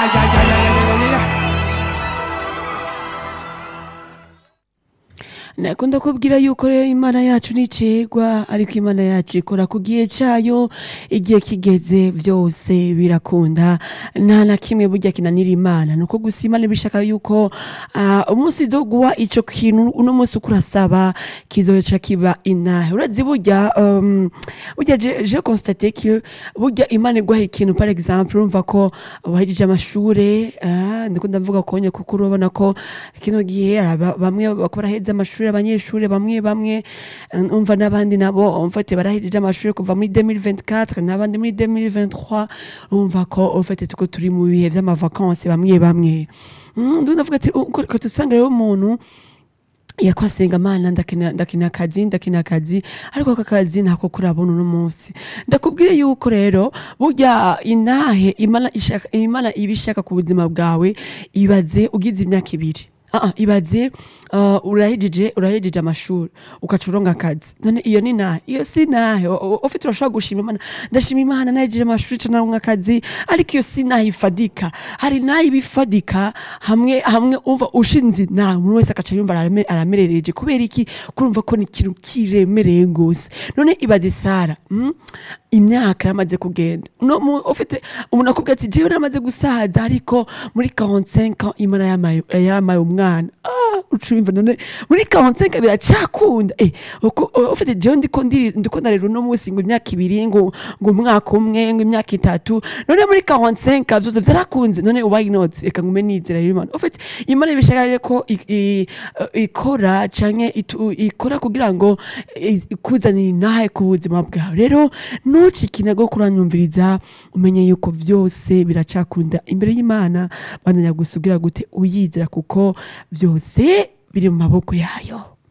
ya, ya, ya, ya, ya, ya. nakunda kubwira yuko rero imana yacu nicegwa ariko imana yacu ikora ku gihe cayo igihe kigeze vyose birakunda nta na kimwe burya kinanira imana nuko gusa imana ibishaka yuko ah, umunsi doguwa ico kintu uno munsi uko urasaba kizoca kiba inahe urazi burya um, burya je, je constate que burya imana iguha ikintu par exemple urumva ko wahejeje amashure ah, ndiko ndavuga konye kuko urabona ko kino gihe hari aba- bamwe bako baraheza amashuri abanyeshuri bamwe bamwe eh, umva n'abandi nabo mfate barahejeje amashuri kuva muri 2024 n'abandi muri 2023 urumva ko ufate tuko turi mu bihe vy'amavakansi bamwe bamwe Mm, ndumva ndavuga ati uko ko tusanga rero umuntu yakora asenga mana ndakina ndakina akazi ndakina akazi ariko aka kazi ntako kurabona uno munsi ndakubwire yuko rero burya inahe imana ishaka imana iba ishaka ku buzima bwawe ibaze ugize imyaka ibiri Ah, ah, ibaze uh, urahejeje urahejeje amashuri ugaca uronka akazi none iyo ni nahe iyo si nahe O- o- ufite urashobora gushima imana ndashima imana nahejeje amashuri ca naronka akazi ariko iyo si nahe ifadika hari nahe ibifadika hamwe hamwe umva ushinze nawe umuntu wese agaca yumva arame- aramerereje kubera iki kurumva ko ni ikintu kiremereye gose none ibaze sara mm? imyaka yaramaze kugenda no mu- ufite umuntu akubwira ati jewe namaze gusaza ariko muri 45 ans imana yamaye yamaye umwana ah ucumva none muri 45 biracakunda eh uko ufite jewe ndiko ndiri ndiko ndarera uno munsi ngo imyaka ibiri ngo ngo umwaka umwe ngo imyaka itatu none muri 45 vyose vyarakunze none why not reka ngume nizera rero imana ufite imana ibishaka rero ko i- i- ikora canke itu- ikora kugira ngo i- ikuzanire inahe ku buzima bwawe rero ntucike intego kuranyumviriza umenye yuko vyose biracakunda imbere y'imana bandanya gusugira gute uyizera kuko vyose biri mu maboko yayo